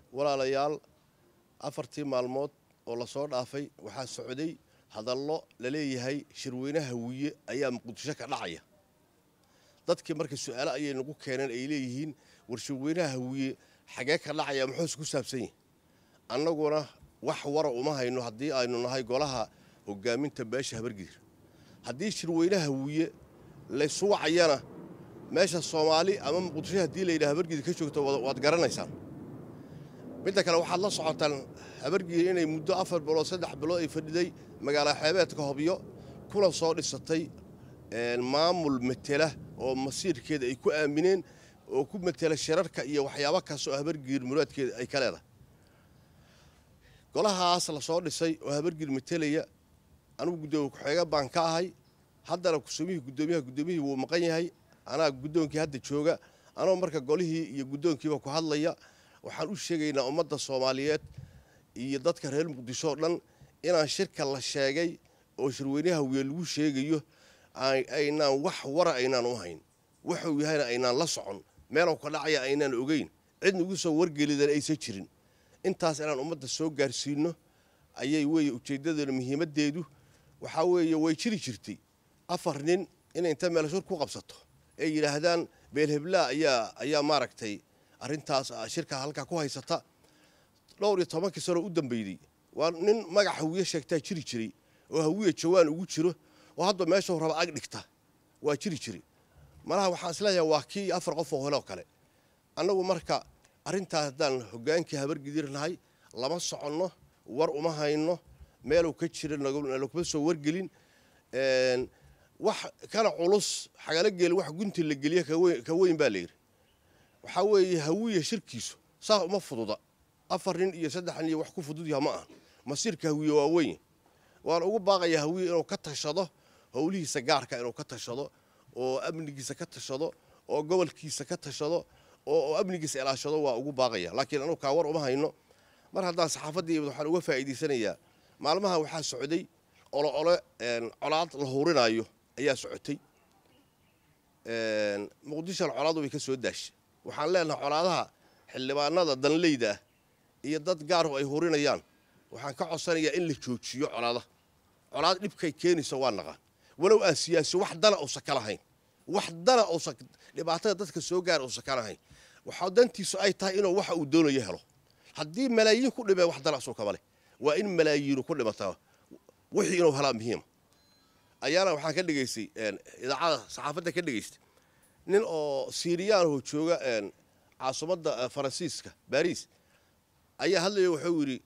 walaalayaal afartii maalmood oo lasoo dhaafay waxaa socday hadallo la leeyahay shirweynaha wiye ayaa muqdisho ka dhacaya dadkii marka su-aalo ayay nagu keeneen ay leeyihiin war shirweynaha hawiye xagee ka dhacaya muxuuse ku saabsan yahi annaguna wax wara uma hayno haddii aynu nahay golaha hogaaminta beesha habargidir haddii shirweynaha hawiye laysu wacayana meesha soomaali ama muqdisho haddii layidhaha habargidir ka joogto waad garanaysaan midda kale waxaad la socotaan habargidir inay muddo afar bilood saddex bilood ay fadhiday magaala xeebeedka hobyo kuna soo dhisatay maamul matela oo masiirkeeda ay ku aamineen oo ku matela shirarka iyo waxyaabo kaas oo habargidir muraadkeeda ay ka leedahay golahaas lasoo dhisay oo habargidir matelaya anugu guddoomiye ku-xeega baan ka ahay haddana kusoomihii guddoomiyaha guddoomiyihii wuu maqan yahay anaa guddoonkii hadda jooga anoo marka golihii iyo guddoonkiiba ku hadlaya waxaan u sheegaynaa ummadda soomaaliyeed iyo dadka reer muqdisho oo dhan inaan shirka la sheegay oo shirweynaha wiye lagu sheegayo aynaan wax wara aynaan u hayn wuxuu yahayna aynaan la socon meelow ka dhacaya aynaan ogeyn cid nagu soo wargelidan aysan jirin intaas inaan ummadda soo gaarsiino ayay weeye ujeeddadeena muhiimaddeedu waxaa weeye way jiri jirtay afar nin inay inta meel shir ku qabsato ay yidhaahdaan beelheblaa ayaa ayaa maaragtay arrintaas shirka halkaa ku haysata dhowr iyo tobankii sano u dambeydey waa nin magac hawiye sheegtaa jiri jiray oo hawiye jawaan ugu jiro oo hadba meeshuu raba ag dhigta waa jiri jiri malaha waxaan isleeyahay waa kii afar qof oo hole oo kale annagu marka arrintaas haddaan hoggaankii habargidir nahay lama soconno war uma hayno meeluu ka jira nalakuma soo wargelin wax kana culus xagala geel wax gunti la geliya ka weyn baa layidhi waxaa weeye hawiye shirkiisu saa uma fududa afar nin iyo saddex nin iyo wax ku fudud yaha ma aha masiirka hawiye waa weyn waan ugu baaqayaa hawiye inuu ka tashado howlihiisa gaarka inuu ka tashado oo amnigiisa ka tashado oo gobolkiisa ka tashado oo amnigiisa ilaashado waa ugu baaqaya laakiin anugu kaa war uma hayno mar haddaan saxaafaddii waxaan uga faa'iidaysanayaa maalmaha waxaa socday olo ole colaad la hurinaayo ayaa socotay muqdishona colaadu way ka soo daashay waxaan leenahay colaadaha xildhibaanada danleyda ah iyo dad gaaru ay hurinayaan waxaan ka codsanayaa in la joojiyo colaada colaad dhibkay keenaysa waa naqaan walow aan siyaasi wax dana uusan ka lahayn wax dana uusan dhibaatada dadka soo gaara uusan ka lahayn waxaa dantiisu ay tahay inuu waxa uu doonayo helo haddii malaayiin ku dhimee wax dana asuu kama leh waa in malaayiinu ku dhimataa wixii inuu helaa muhiima ayaana waxaan ka dhegaystay idaacada saxaafadda ka dhegaystay nin oo siiriyaanho jooga caasimadda faransiiska baris ayaa hadlaya wuxuu yidhi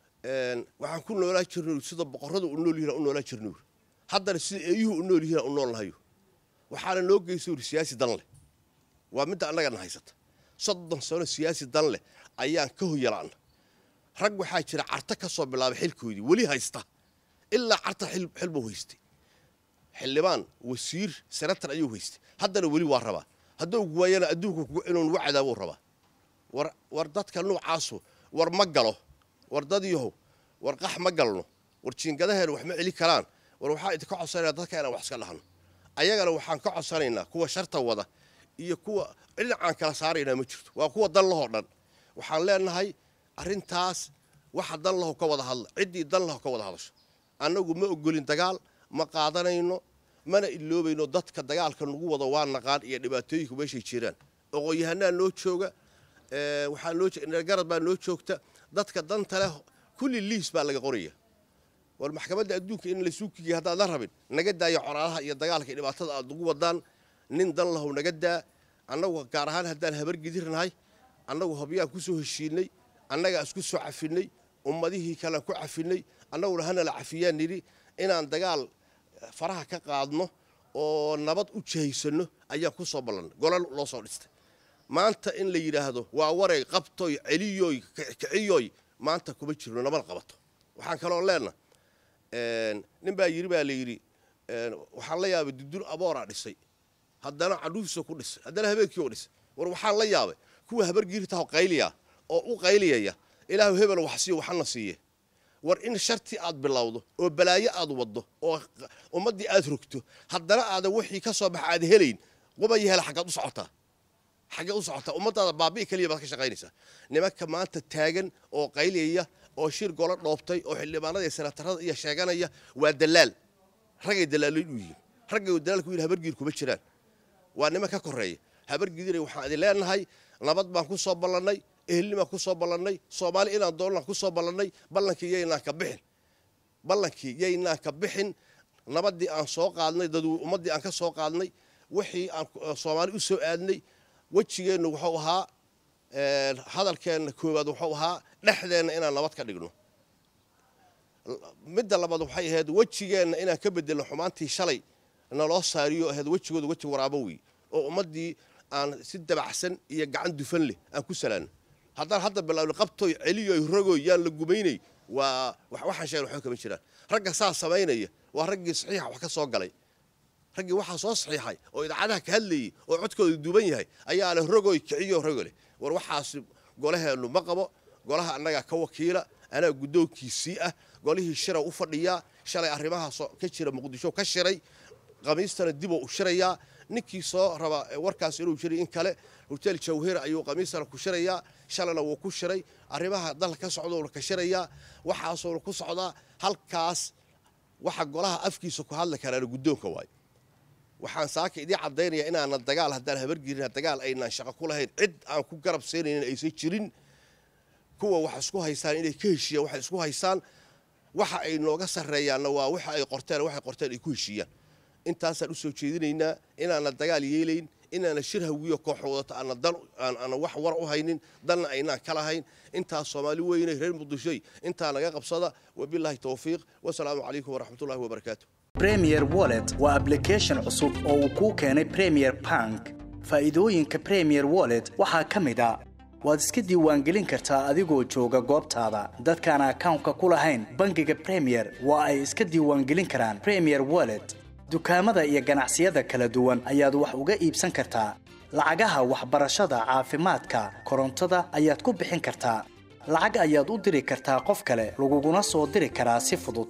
waxaan ku noolaa jirna sida boqorradu u nool yihiin u noolaa jirna haddana sida eeyuhu u nool yihiin u nool nahayo waxaana noo geysta yidhi siyaasi dan leh waa midda annagana haysata soddon sano siyaasi dan leh ayaan ka hoyalaana rag waxaa jira carta ka soo bilaabay xilkoodii weli haysta ilaa carta xil buu haystay xildhibaan wasiir senatar ayuu haystay haddana weli waa rabaa hadduu waayana adduunka inuu nagu cadaabuu rabaa war war dadka nuucaasu war ma galo war dadyahow war qax ma galno war jiingadaheena wax ma celi karaan war waxaa idinka codsanaya dadka inaan wax iska dhahno ayagana waxaan ka codsanaynaa kuwa sharta wada iyo kuwa dhinacaan kala saaraynaa ma jirto waa kuwa dan lahoo dhan waxaan leenahay arrintaas waxa dan laho ka wada hadla ciddii dan laho ka wada hadasho annagu ma ogolin dagaal ma qaadanayno mana iloobayno dadka dagaalka nagu wado waa naqaan iyo dhibaatooyinku meeshay jiraan oqoyahanaa noo jooga waxaa noo garad baa noo joogta dadka danta leh kulli liis baa laga qoraya war maxkamadda adduunka in laysuu kigiya haddaad la rabin naga daaya coraalaha iyo dagaalka iyo dhibaatada aad ugu wadaan nin dan lahow naga daa annagu gaar ahaan haddaan habargidirnahay annagu hobyaan ku soo heshiinay annagaa isku soo cafinay ummadihii kalean ku cafinay annaguna hanala cafiyaan nidhi inaan dagaal faraha ka qaadno oo nabad u jahaysanno ayaan ku soo ballanay golol loo soo dhistay maanta in la yidhaahdo waa waray qabtoy celiyoy kiciyoy maanta kuma jirno nabad qabato waxaan kaloo leenna nin baa yidhi baa la yidhi waxaan la yaabay dudur abooraa dhisay haddana cadhuufisa ku dhisay haddana habeenkii oo dhisay war waxaan la yaabay kuwa habargiirtaho qayliya oo u qayliyaya ilaahu hebel wax siiyo waxana siiye war in sharti aad bilowdo oo balaayo aad waddo oo ummaddii aad rogto haddana aadan wixii ka soo baxa aad helayn qubaya hela xaggaad u socotaa xaggee u socotaa ummadaada baabi'i keliya baad ka shaqaynaysaa nimanka maanta taagan oo qayliyaya oo shir golo dhoobtay oo xildhibaanada iyo senatarada iyo sheeganaya waa dalaal raggay dalaaloyn u yihiin raggay dalaalku yihin habargiir kuma jiraan waa niman ka koreeya habargiidina waxaan idin leenahay nabad baan ku soo ballannay ehelnimaan ku soo ballannay soomaali inaan doonaan ku soo ballannay ballankii yaynaan ka bixin ballankii yaynaan ka bixin nabaddii aan soo qaadnay dad ummaddii aan ka soo qaadnay wixii aan soomaali u soo aadnay wejigeennu wuxuu ahaa hadalkeenna koowaad wuxuu ahaa dhexdeenna inaan nabad ka dhigno midda labaad waxay ahayd wejigeenna inaan ka bedelno xumaantii shalay naloo saariyo ahayd wejigooda weji waraabo wey oo ummaddii aan si dabacsan iyo gacan dufan leh aan ku salaano haddaan hadda bilaawno qabtoy celiyoy rogoy yaan la gumaynay waa waxaan sheegna waxba kama jiraan ragga saa samaynaya waa raggii saxiixa wax ka soo galay raggii waxaa soo saxiixay oo idaacadaha ka hadlayay oo codkooda duuban yahay ayaana rogoy kiciyo rogo leh war waxaas golaheennu ma qabo golaha annagaa ka wakiila anaa guddoonkiisii ah golihii shira u fadhiyaa shalay arrimaha ka jira muqdisho ka shiray khamiistana diboo u shirayaa ninkii soo raba warkaas inuu jiray in kale hotel jawhir ayuu khamiistana ku shirayaa shalayna wuu ku shiray arrimaha dalka ka socdouna ka shirayaa waxaasuuna ku socdaa halkaas waxa golaha afkiisa ku hadli karaana guddoonka waayo waxaan saaka idiin caddaynaya inaanan dagaal haddaan habargelina dagaal aynaan shaqo ku lahayn cid aan ku garab siinaynin aysan jirin kuwa wax isku haystaan inay ka heshiiyaan waxay isku haystaan waxa ay nooga sarreeyaanna waa waxa ay qorteen waxay qorteen ay ku heshiiyaan intaasaan u soo jeedinaynaa inaanan dagaal yeelayn inaana shir hawiyo koox wadato aana dan aana wax war u haynin danna aynaan ka lahayn intaas soomaali weynay reer muqdishoy intaa naga qabsada wabilaahi towfiiq wasalaamu calaykum waraxmatullahi wabarakaatu premier wallet waa application cusub oo uu kuu keenay premier bank faa'iidooyinka premier wallet waxaa ka mid a waad iska diiwaangelin kartaa adigoo jooga goobtaada dadkaan akawnka ku lahayn bangiga premier waa ay iska diiwaangelin karaan premier wallet dukaamada iyo ganacsiyada kala duwan ayaad wax uga iibsan kartaa lacagaha waxbarashada caafimaadka korontada ayaad ku bixin kartaa lacag ayaad u diri kartaa qof kale laguguna soo diri karaa si fudud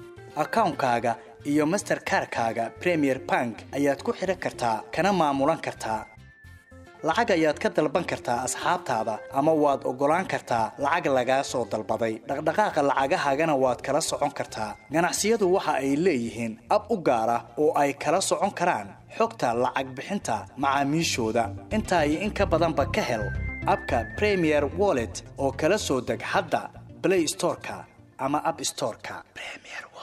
akawnkaaga iyo masterkarkaaga premier bank ayaad ku xidhan kartaa kana maamulan kartaa lacag ayaad ka dalban kartaa asxaabtaada ama waad oggolaan kartaa lacag lagaa soo dalbaday dhaqdhaqaaqa lacagahaagana waad kala socon kartaa ganacsiyadu waxa ay leeyihiin ab u gaar ah oo ay kala socon karaan xogta lacag bixinta macaamiishooda intaa iyo in ka badanba ka hel abka premier wallet oo kala soo deg hadda blay storeka ama ab storeka